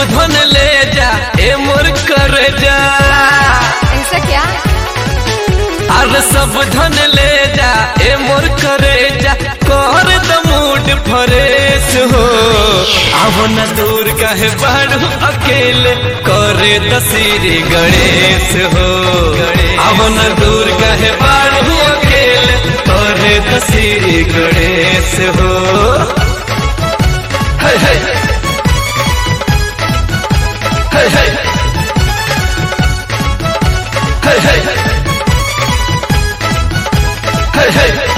धन ले जा ए मोर कर जा ऐसा क्या अरे सब धन ले जा ए मोर करे जा कर द मूड फरेश हो अब न दूर कहे बाड़ू अकेले करे दसीरी गणेश हो अब न दूर कहे बाड़ू अकेले करे दसीरी गणेश हो है है है है है है है है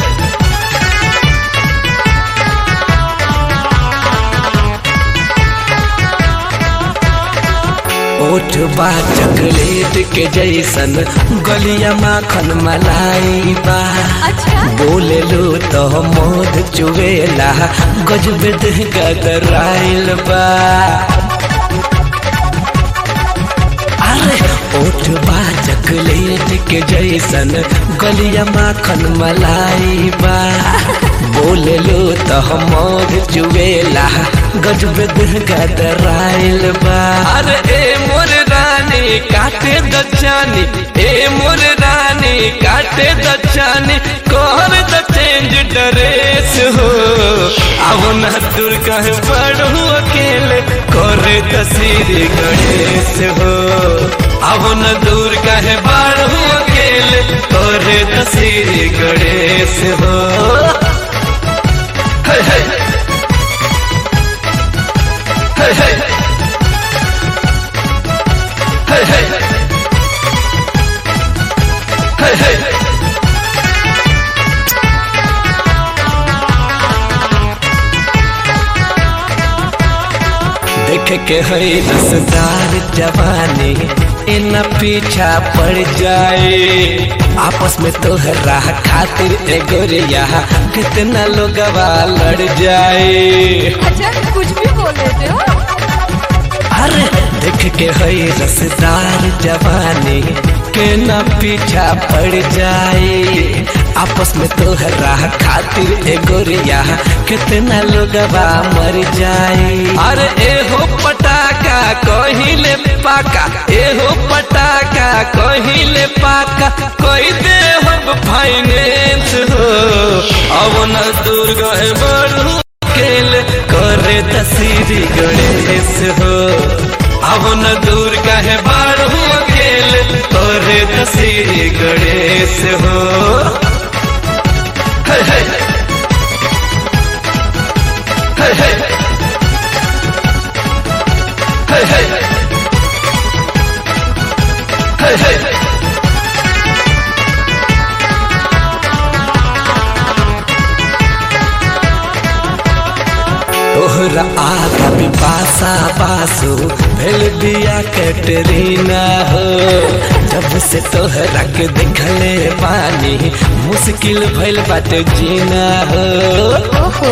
ओठ बा चॉकलेट के जैसन गलिया माखन मलाई बा अच्छा बोले लो तो मोद चुवेला गजब देह गदराइल बा अरे ओठ बा चॉकलेट के जैसन गलिया माखन मलाई बा बोले लो तो मोद चुवेला गजब देह गदराइल बा अरे ए मोर रानी काटे दचानी ए मोर रानी काटे दचानी कोहर द चेंज ड्रेस हो अब न दूर कहे पढ़ू अकेले करे तस्वीर गणेश हो अब न दूर कहे पढ़ू अकेले करे तस्वीर गणेश हो है है है है है है है है देख के है रसदार जवानी इन पीछा पड़ जाए आपस में तोहरा खातिर ए गोरिया कितना लोग लड़ जाए अच्छा कुछ भी बोल देते हो अरे देख के है रसदार जवानी के न पीछा पड़ जाए आपस में तोहरा खातिर ए गोरिया कितना लोग मर जाए अरे ए हो पटाका कहिले पाका ए हो पटाका कहिले पाका कोई दे हम फाइनेंस हो अब न दूर गए बढ़ू अकेले करे तस्वीरी गणेश हो अब न दूर कहे बाढ़ू अकेले करे तस्वीरी गणेश हो है है है है है है है है तोहरा आगा पिपासा बासु भेल बिया कैटरीना हो जब से तोहरा के देखले पानी मुश्किल भइल बाटे जीना हो ओहो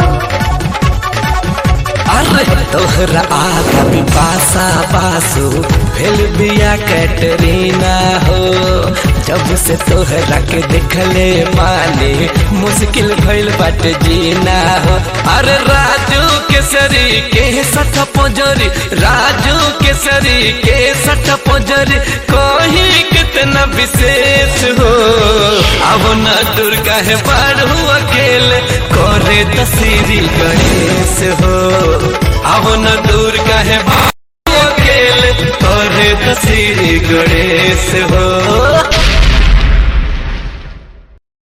अरे तोहरा आगा पिपासा बासु भेल बिया कैटरीना हो जब से तोहरा के देखले माने मुश्किल भइल बाटे जीना हो अरे राजू केसरी के सठ पोजरी राजू केसरी के सठ पोजरी कोही कितना विशेष हो अब न दुर्गा है बाढ़ू अकेले करे तस्वीरी गणेश हो अब न दूर कहे बाबू अकेले करे तस्वीरी गणेश